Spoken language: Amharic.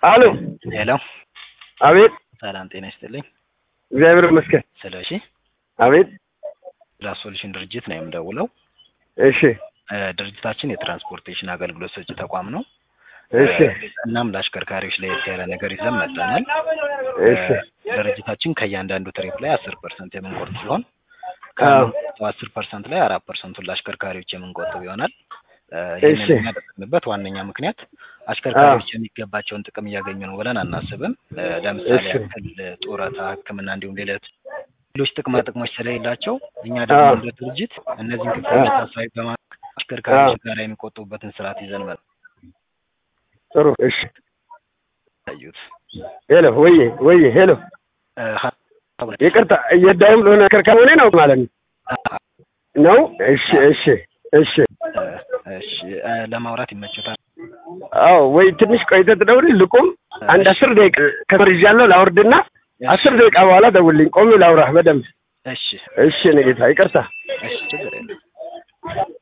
አሎ ሄሎ፣ አቤት። ሰላም ጤና ይስጥልኝ። እግዚአብሔር ይመስገን። ስለ እሺ አቤት። ፕላስ ሶሉሽን ድርጅት ነው የምደውለው። እሺ እ ድርጅታችን የትራንስፖርቴሽን አገልግሎት ሰጪ ተቋም ነው። እሺ እናም ለአሽከርካሪዎች ለየት ያለ ነገር ይዘን መጥተናል። እሺ እ ድርጅታችን ከእያንዳንዱ ትሪፕ ላይ አስር ፐርሰንት የምንቆርጥ ሲሆን አዎ። ከአስር ፐርሰንት ላይ አራት ፐርሰንቱን ለአሽከርካሪዎች የምንቆጥብ ይሆናል። እ እሺ። ይህንን የሚያደርግንበት ዋነኛ ምክንያት አሽከርካሪዎች የሚገባቸውን ጥቅም እያገኙ ነው ብለን አናስብም። እ ለምሳሌ እሺ። ያክል ጡረታ፣ ሕክምና እንዲሁም ሌሎች ሌሎች ጥቅማ ጥቅሞች ስለሌላቸው እኛ ደግሞ አዎ። እንደ ድርጅት እነዚህን ክፍተቶች ታሳቢ በማድረግ አሽከርካሪዎች ጋር የሚቆጥቡበትን ስርዓት ይዘን ጥሩ። እሺ መታዩት ሄሎ፣ ወዬ ወዬ፣ ሄሎ፣ ይቅርታ እየዳይም ለሆነ ከርከር ሆኔ ነው ማለት ነው ነው። እሺ እሺ እሺ። እሺ እ ለማውራት ይመችታል። አዎ ወይ ትንሽ ቆይተህ ትደውልልኝ። ልቁም አንድ አስር ደቂቃ ከበር ይዣለሁ ላውርድና አስር ደቂቃ በኋላ ደውልልኝ። ቆሜ ላውራህ በደንብ። እሺ እሺ እኔ ጌታ ይቅርታ። እሺ ችግር የለም።